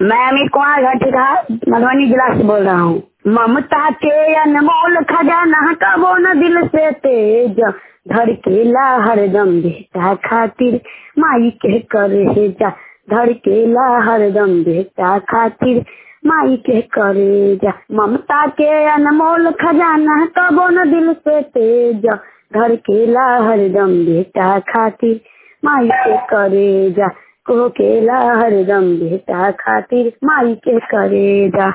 मैं अमित कुमार घटिका मधुबनी जिला से बोल रहा हूँ ममता के अनमोल खजाना कबो न दिल से तेज धड़केला हरदम बेटा खातिर माई के करे जा धड़केला हरदम बेटा खातिर माई के करे जा ममता के अनमोल खजाना कबो न दिल से तेज धड़केला हरदम बेटा खातिर माई के करे जा को केला हरदम बेटा खातिर माई के करे जा